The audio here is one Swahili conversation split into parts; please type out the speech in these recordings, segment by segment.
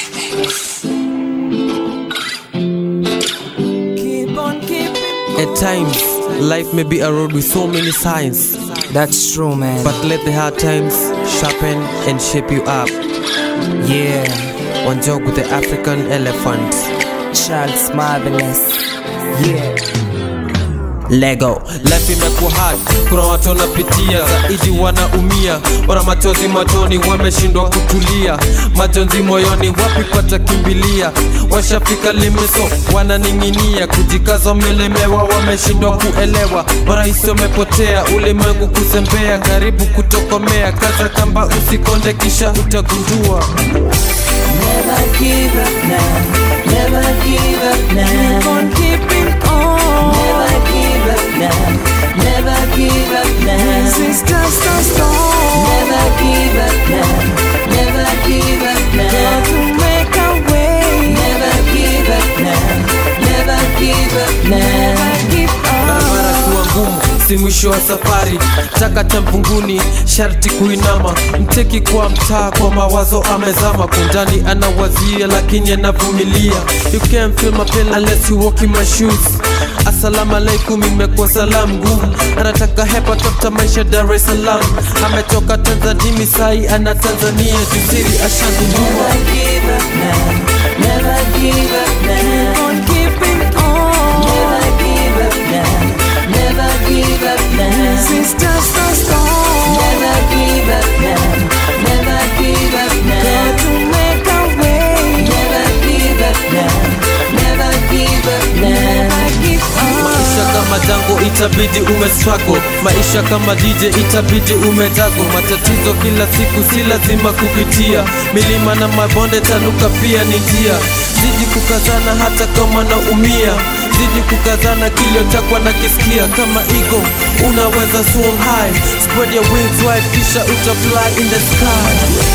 At times, life may be a road with so many signs, That's true, man. but let the hard times sharpen and shape you up. yeah, One joke with the African elephant. Charles Marvelous. Yeah. Lego life imekuwa hard, kuna watu wanapitia zaidi, wanaumia, wana machozi machoni, wameshindwa kutulia, majonzi moyoni, wapi patakimbilia? Washafika limeso, wananing'inia, kujikaza wamelemewa, wameshindwa kuelewa, marahisi wamepotea, ulimwengu kuzembea, karibu kutokomea, kaza kamba, usikonde, kisha utagundua Never give up now. Never give up now. Keep on keeping on. Never give up now. Never give up now. Resistance so strong. Never give up now. Never give up now. Got to make a way. Never give up now. Never give up now. Never give up. barabara kuwa ngumu si mwisho wa safari takata mpunguni sharti kuinama mteki kwa mtaa kwa mawazo amezama kundani anawazia lakini anavumilia you can't feel my pain unless you walk in my shoes Assalamu alaikum imekuwa salamu ngumu anataka hepa tafuta maisha Dar es Salaam ametoka Tanzania misai ana Tanzania jisiri ashagundua Never give up now. Never give up now. Keep on keeping on. Never give up now. Never give up now. Resistance so strong. Never give up now. Never give up now. Got to make a way. Never give up now. Never give up now. Never give up. maisha kama jango itabidi umestruggle maisha kama dj itabidi umejago matatizo kila siku si lazima kupitia milima na mabonde tanuka pia ni njia zidi kukazana hata kama naumia zidi kukazana kilio chakwa na kisikia kama ego unaweza soar high spread your wings wide kisha utafly in the sky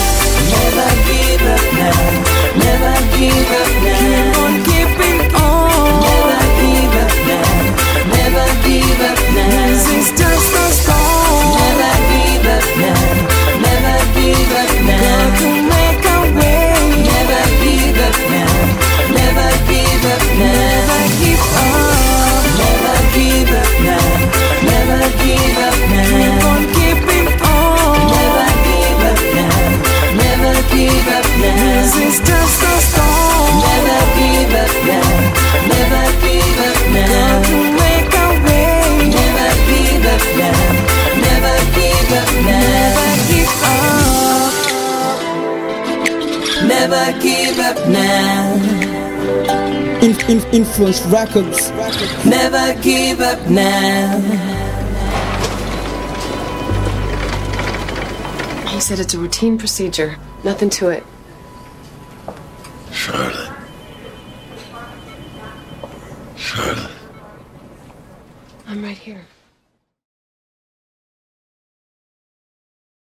Never give up now. Never give up now. Keep on keeping on. Never give up now. Never give up now. Resistance so strong. Never give up now. Never give up now. Got to make a way. Never give up now. Never give up now. Never give up. Never give up now. Never give up now. Keep on keeping on. Never give up now. Never give up now. Resistance so strong. Never give up now. Never give up now. Got to make a way. Never give up now. Never give up now. Never give up. Never give up now. In, in, influence records. Never give up now. He said it's a routine procedure. Nothing to it. Charlotte. Charlotte. I'm right here.